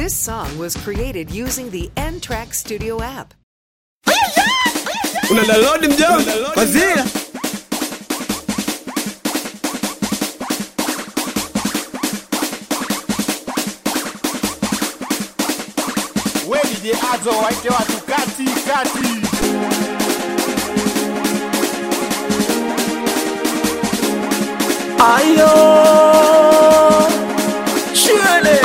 This song was created using the N Track Studio app. una download mjomba kwanzia we DJ Azo waite watu kati kati. Ayo Shwele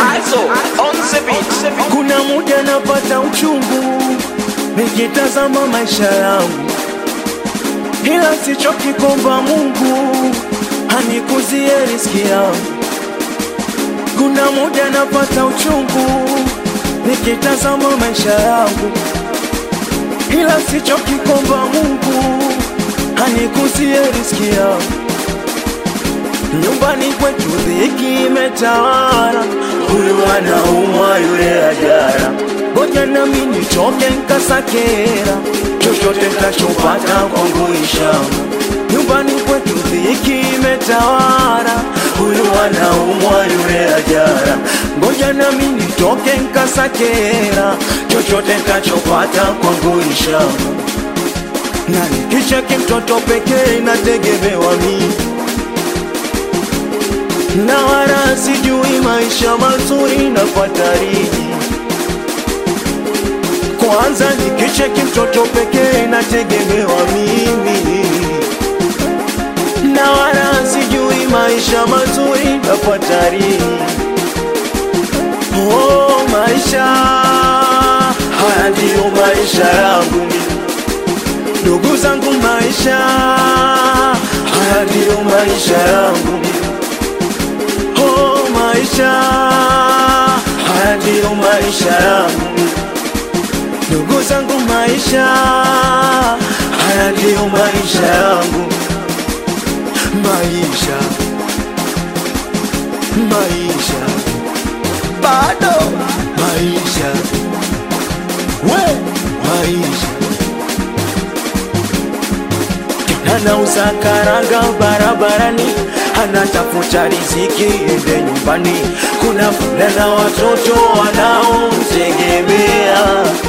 Kuna muda napata uchungu Nikitazama maisha yangu Ila sichoki kuomba Mungu Anikuzie riski yangu Kuna muda napata uchungu Nikitazama maisha yangu Ila sichoki kuomba Mungu Anikuzie riski yangu Nyumbani kwetu dhiki imetawala, huyu anaumwa yule ajara. Ngoja nami nichoke nkasakera, chochote tachopata kwangu ishama. Nyumbani kwetu dhiki imetawala, huyu anaumwa yule ajara. Ngoja nami nitoke nkasakera, chochote tachopata kwangu ishama. Na nikicheki mtoto pekee nategemewa mimi na wala sijui maisha mazuri na fatariji. Kwanza nikicheki mtoto pekee nategemewa mimi, na wala sijui maisha mazuri na fatariji. Oh, maisha haya ndiyo maisha yangu mimi. ndugu zangu, maisha haya ndiyo maisha yangu mimi. Oh, maisha haya ndiyo maisha yangu ndugu zangu, maisha haya ndiyo maisha yangu, maisha maisha bado maisha we maisha anauza karanga barabarani, anatafuta riziki ende nyumbani. Kuna fulana watoto wanaomtegemea,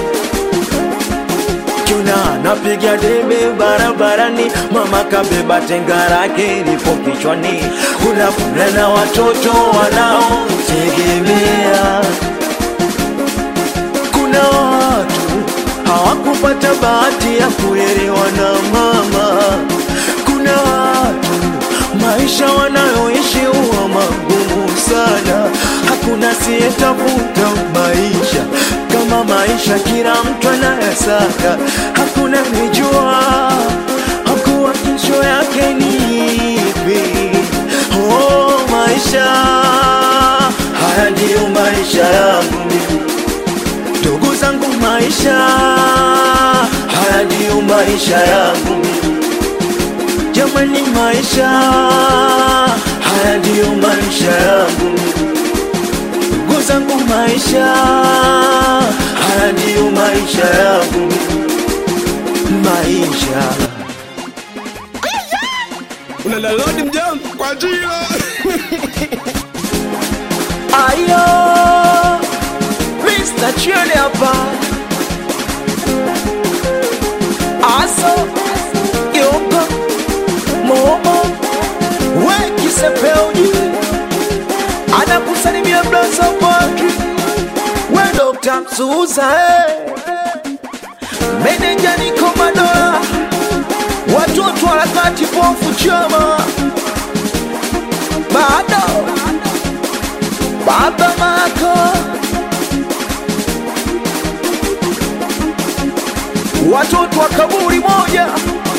kuna anapiga debe barabarani, mama kabeba tenga lake lipo kichwani. Kuna fulana watoto wanaomtegemea, kuna watu hawakupata bahati ya kulelewa na mama. Kuna watu maisha wanayoishi huwa magumu sana, hakuna siyetafuta maisha kama maisha, kila mtu anayasaka, hakuna nijua hakuwa kesho yake ni ipi. Oh, maisha haya ndiyo maisha yangu mimi ndugu zangu, maisha haya ndiyo maisha yangu mimi. Jamani, maisha haya ndiyo maisha yangu mimi. ndugu zangu, maisha haya ndiyo maisha yangu mimi. maisha una download mjomba kwa jilo ayo Mr. Chile hapa aso yoko momo we kisepeuji anakusalimia blaza Patri we Dr. Msuza eh. meneja niko madola watoto harakati pofu chama bado baba mako watoto wa kaburi moja